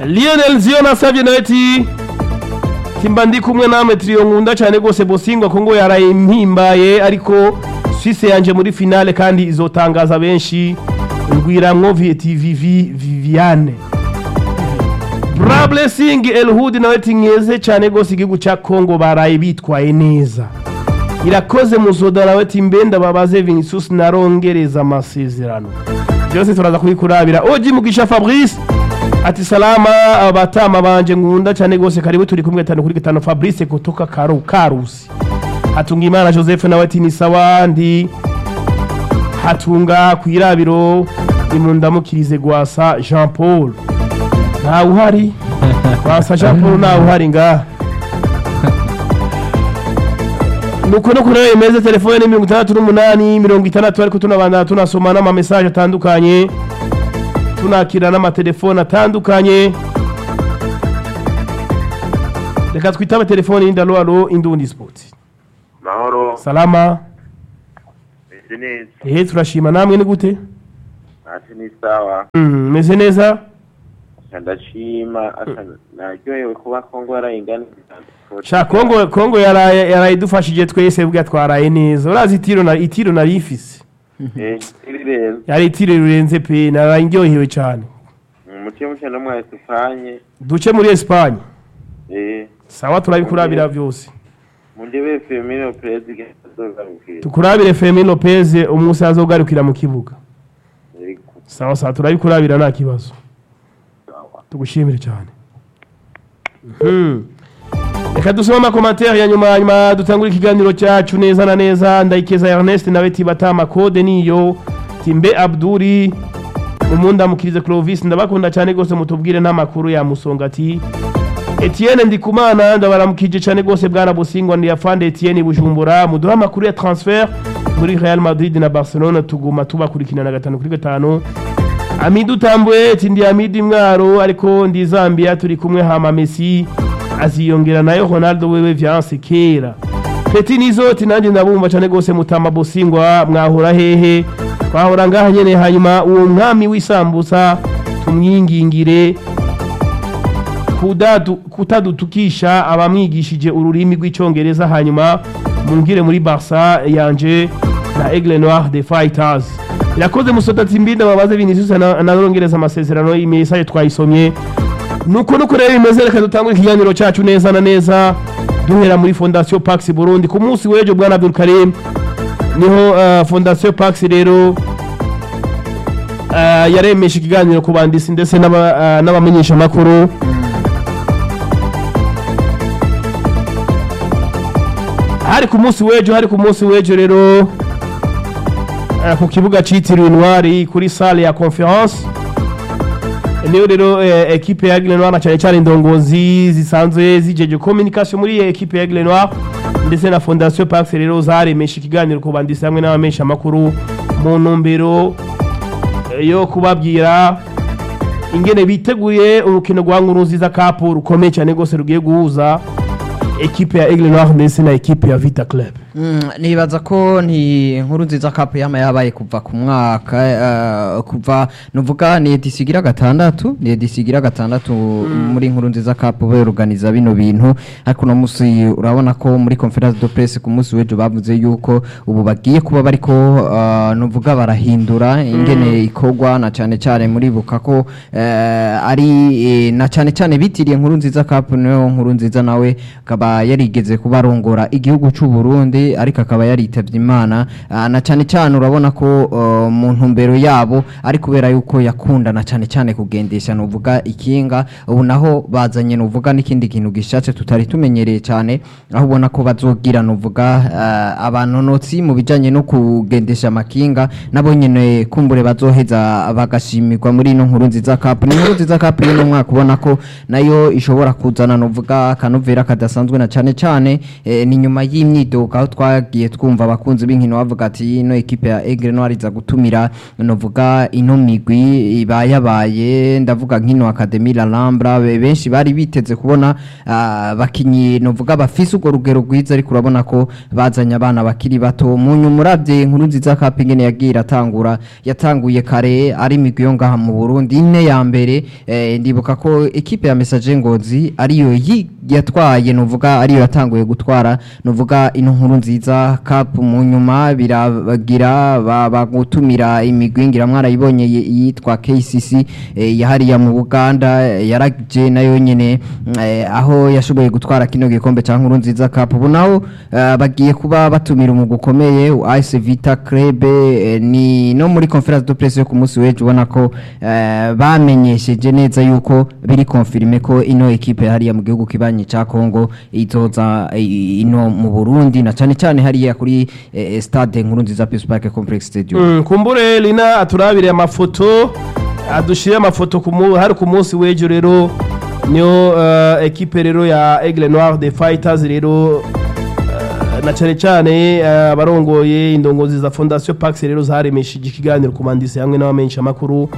Lionel Zion asabye nawe ati timba ndi kumwe namwe trio nkunda cyane rwose Bosingwa ko ngo yaraye impimbaye ariko Suisse yanje muri finale kandi izotangaza benshi ngwiramwo VTV Viviane Bra Blessing Elhood nawe ati nkeze cyane rwose igihugu cya Congo baraye bitwaye neza irakoze muzoda nawe ati mbenda babaze Vinicius narongereza amasezerano byose turaza kubikurabira oji mugisha Fabrice ati salama abatama banje nkunda cyane rwose karibu turi kumwe tano kuri gatano Fabrice kutoka Karu Karusi Hatungimana Joseph nawe ati ni sawa ndi hatunga kwirabiro imundamukirize gwasa Jean Paul ntawe uhari gwasa Jean Paul ntawe uhari ngaha nuko no kureba imeze telefone ni mirongo itandatu n'umunani mirongo itandatu ariko tunabandana tunasoma n'amamesaje atandukanye tunakira n'amatelefone atandukanye reka twitabe telefone y'indalo alo indundi sport mahoro salama meze neza ehe turashima namwe ni gute ati ni sawa Mm, meze neza Asa ndashima asa naryohewe kuba kongo yarayinganiza sha kongo kongo yaraye yaraye idufashije twese bwa twaraye neza urazi itiro na itiro nari ifise iri rero yari itiro rirenze pe naraye ndyohewe cyane umutima uca no mwa esipanye duce muri Espagne eh sawa turabikurabira byose mundebe femino perezida azogarukira tukurabire Fermin Lopez umunsi azogarukira mu kibuga Yego. sawa sawa turabikurabira nta kibazo tugushimire cyane Mhm. reka dusome amakomantere ya nyuma nyuma dutangura ikiganiro cyacu neza na neza ndayikeza ernest nawe tibata amakode niyo timbe abduri umundamukirize clovis ndabakunda cyane rwose mutubwire n'amakuru ya musonga ati etienne ndikumana ndabaramukije cyane rwose bwana busingwa ni yafande etienne bujumbura muduhe amakuru ya transfer muri real madrid na barcelona tuguma tubakurikirana gatanu kuri gatanu Amidi utambwe ati ndi Amidi mwaro ariko ndi Zambia turi kumwe hama Messi aziyongera nayo Ronaldo wewe vyanse kera Peti nizo ati nanjye ndabumva cyane gose mutama bosingwa mwahora hehe twahora ngaha nyene hanyuma uwo mwami w'isambusa tumwingingire kudadu kutadutukisha abamwigishije ururimi rw'icyongereza hanyuma mungire muri Barca yanje na Aigle Noir des Fighters irakoze musota timbinda babaze Vinicius na- anarongereza amasezerano y'imisaje twayisomye nuko nuko rero bimeze reka dutangure ikiganiro cyacu neza na neza duhera muri Fondation Pax Burundi ku munsi w'ejo bwana Abdul Karim niho uh, Fondation Pax rero uh, yaremesha ikiganiro ku bandisi ndetse n'aba- uh, n'abamenyesha makuru hari ku munsi w'ejo hari ku munsi w'ejo rero eh, ku kibuga cyitiriwe intwari kuri sale ya conference niyo rero eh, ekipe ya Aigle Noir na cyane cyane indongozi zisanzwe zijeje communication muri iyi ekipe ya Aigle Noir ndetse na Fondation Pax rero zaremesha ikiganiro ku bandisi hamwe n'abamesha makuru mu ntumbero eh, yo kubabwira ingene biteguye urukino rwa Nkurunziza Cup rukomeye cyane rwose rugiye guhuza ekipe ya Aigle Noir ndetse na ekipe ya Vita Club Mm, nibaza ko ni inkuru nziza cup yama yabaye kuva ku mwaka eh, kuva nuvuga ni edisigira gatandatu ni edisigira gatandatu muri inkuru nziza cup beruganiza bino bintu ariko no musi urabona ko muri conference de presse ku munsi w'ejo bavuze yuko ubu bagiye kuba bariko uh, nuvuga barahindura ingene ikorwa na cyane cyane muri buka ko eh, ari eh, na cyane cyane bitiriye inkuru nziza cup niyo nkuru nziza nawe akaba yarigeze kuba arongora igihugu cy'u Burundi ariko akaba yaritavye imana Ah, na cyane cyane urabona ko uh, mu ntumbero yabo ari kubera yuko yakunda na cyane cyane kugendesha nuvuga ikinga ubu naho bazanye nuvuga n'ikindi kintu gishatse tutari tumenyereye cyane aho ubona ko bazogira nuvuga uh, abanonotsi mu bijanye no kugendesha amakinga nabo nyene kumbure bazoheza bagashimirwa muri ino nkuru nziza cup ni inkuru nziza cup y'uno mwaka ubona ko nayo ishobora kuzana nuvuga akanovera kadasanzwe idasanzwe na cane cane eh, ni nyuma y'imyidogo aho twagiye twumva abakunzi b'inkino bavuga ati ino ekipe ya Aigle Noir iza gutumira novuga ino migwi ibayabaye ndavuga nk'ino Academy La Lambra be- benshi bari biteze kubona ah, bakinyi novuga bafise urwo rugero rwiza ariko urabona ko bazanye abana bakiri bato mu nyuma uravye inkuru nziza Cup ingene yagiye iratangura yatanguye kare ari imigwi yo ngaha mu Burundi ine ya mbere eh, ndibuka ko ekipe ya Message Ngozi ariyo yi- yatwaye novuga ariyo yatanguye gutwara novuga ino nkuru nziza Cup mu nyuma biragira ba- bagutumira imigwi ngira mwarayibonye yi- yitwa KCC eh, yahariya mu Buganda eh, yaraje nayo nyene eh, aho yashoboye gutwara kino gikombe ca nkuru nziza Cup ubu naho eh, bagiye kuba batumira umugwi ukomeye AS Vita Club eh, ni no muri conference de presse yo ku munsi w'ejo ubona ko eh, bamenyesheje neza yuko biri confirme ko ino ekipe hariya mu gihugu kibanyi ca Congo izoza eh, ino mu Burundi na cane cane hariya kuri eh, stade nkuru nziza Peace Park Complex Stadium Mm, kumbure lina aturabire amafoto adushire amafoto ku mu- hari ku munsi w'ejo rero niyo uh, ekipe rero ya Aigle Noir de Fighters rero uh, na cyane cyane uh, abarongoye indongozi za Fondation Pax rero zaremesheje ikiganiro ku bandisi hamwe n'abamenyesha makuru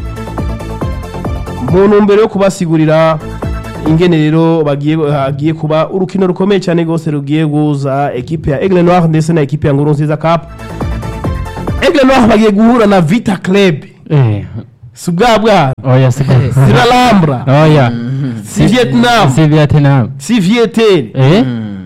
mu ntumbero yo kubasigurira ingene rero bagiye hagiye kuba urukino rukomeye cyane rwose rugiye guza ekipe ya Aigle Noir ndetse na ekipe ya Nguru Nziza Cup Aigle Noir bagiye guhura na Vita Club Eh, si bwa bwana oya si si la Lambra oya si Vietnam si Vietnam si Vietel eh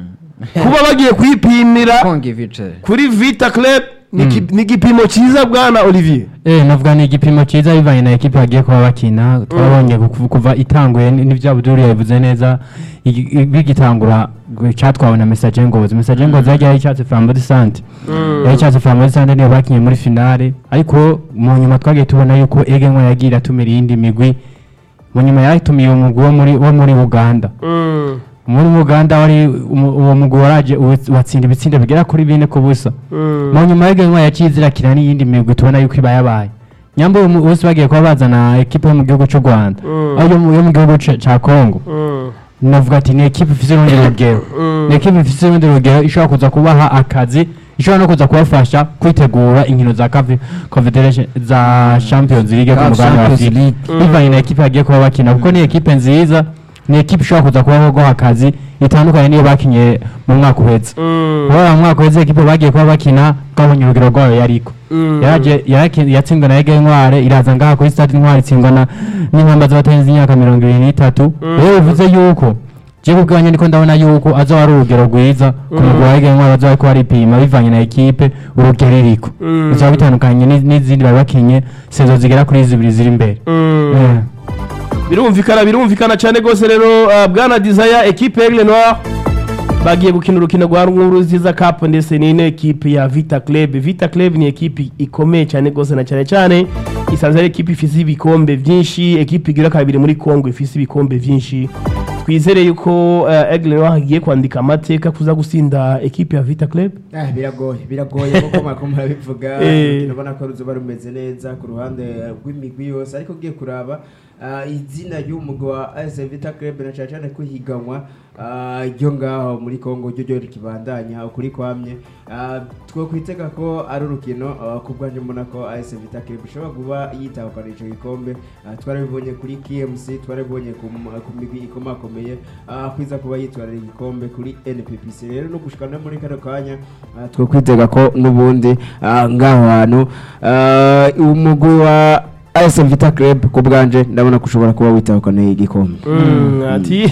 kuba bagiye kwipimira Kongi Vice kuri Vita Club ni ki- ni igipimo cyiza bwana Olivier eh navuga ni igipimo cyiza bivanye na ekipe bagiye kuba bakina twabonye ku- kuva itanguye ni- n'ibyo Abdul yabivuze neza igi- i- bigitangura gu- catwawe na message ngozi message ngozi yagiye ari icyatsi flambeau de sante yari icyatsi flambeau de sante niyo bakinye muri finale ariko mu nyuma twagiye tubona yuko ege nko yagiye iratumira iyindi migwi mu nyuma yatumiye umugwi wo muri wo muri Uganda Mm, muri Uganda wari umu- uwo mugwi waraje uwa- watsinda ibitsinda bigera kuri bine ku busa mm, mu nyuma y'iganywa yaciye kina n'iyindi migwi tubona yuko iba yabaye nyambo uyu mu- bose bagiye kuba bazana ekipe yo mu gihugu cy'u Rwanda Mm. aho yo mu- yo mu gihugu ca- ca Congo mm, navuga ati ni ekipe ifite urundi rugero Mm. ni ekipe ifite urundi rugero ishobora kuza kubaha akazi ishobora no kuza kubafasha kwitegura inkino za Cafe- Confederation za Champions League ku Cup mugabane wa Champions Afurika League. bivanye na ekipe bagiye kuba bakina kuko ni ekipe nziza ni ekipe ishobora kuza kubaho guha akazi itandukanye n'iyo bakinye mu mwaka uhetse mm, kubera mu mwaka uhetse ekipe bagiye kuba bakina twabonye urugero rwayo yariko mm. yaraje yaraki- yatsinzwe na Ege Ntware iraza ngaha kuri stade Ntware itsindwa na n'inkamba z'abatenzi imyaka mirongo ibiri n'itatu rero bivuze yuko je kubwanya niko ndabona yuko azoba ari urugero rwiza ku mugwi wa Ege Ntware bazoba bariko baripima bivanye na ekipe urugero iriko Mm. bizoba bitandukanye n'iz- n'izindi bari bakinye sezo zigera kuri zibiri ziri imbere Mm. Eh. birumvikana birumvikana cyane rwose rero uh, bwana desire ekipe ya Aigle Noir bagiye gukina urukino rwa nkuru nziza cup ndetse n'ino ekipe ya vita club vita club ni ekipe ikomeye cyane rwose na cyane cyane isanzwe ari ekipe ifise ibikombe byinshi ekipe igira kabiri muri congo ifise ibikombe byinshi twizere yuko uh, Aigle Noir agiye kwandika amateka kuza gusinda ekipe ya vita club Ah, biragoye biragoye kuko mwako murabivuga Eh. urukino ubona ko ruzoba rumeze neza ku ruhande rw'imigwi yose ariko ugiye kuraba ah, izina ry'umugwi wa AS Vita Club na cyane cyane kwihiganwa ah, ryo ngaho muri Congo ryo ryo rikibandanya ukuri kwamye Ah, two kwitega ko ari urukino ah, ku bwanjye mbona ko AS Vita Club ishobora kuba yitahukana ico gikombe Ah, twarabibonye kuri KMC twarabibonye ku m- ku migwi ikomakomeye ah, kwiza kuba yitwarira igikombe kuri NPPC rero no gushika no muri kano kanya ah, two kwitega ko n'ubundi ah, ngaho hantu ah, umugwi wa AS Vita Club ku bwanje ndabona ko ushobora kuba witahukana igikombe Mm, ati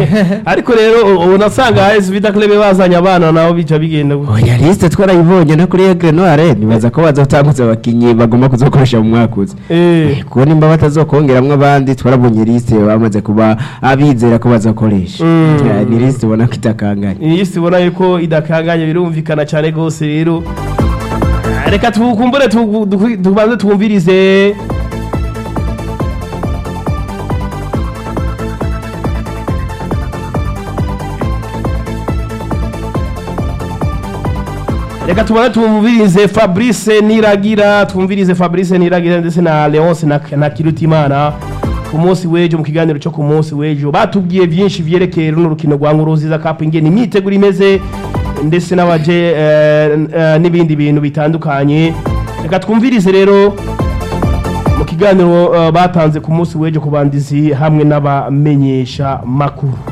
ariko rero ubu nasanga AS Vita Club bazanye abana nabo bica bigenda gutya. oya liste twarayibonye no kuri Aigle Noire nibaza ko bazotangutse abakinyi bagomba kuzokoresha mu mwaka uza eh kuko nimba batazokongeramwo abandi twarabonye liste bamaze kuba abizera ko bazakoresha Mm. Eh, ni liste ubona ko itakanganye iyi si ubona yuko idakanganye birumvikana cyane rwose rero reka tukumbure tugu- duku- tubanze twumvirize reka tubanze twumvirize fabrice niragira twumvirize fabrice niragira ndetse na leonce na, na kirutimana ku munsi w'ejo mu kiganiro cyo ku munsi w'ejo batubwiye byinshi vyerekeye runo rukino rwa Nkuruziza Cup ingene imyiteguro imeze ndetse n'abaje eh, eh, n'ibindi bintu bitandukanye reka twumvirize rero mu kiganiro eh, batanze ku munsi w'ejo ku bandizi hamwe n'abamenyesha makuru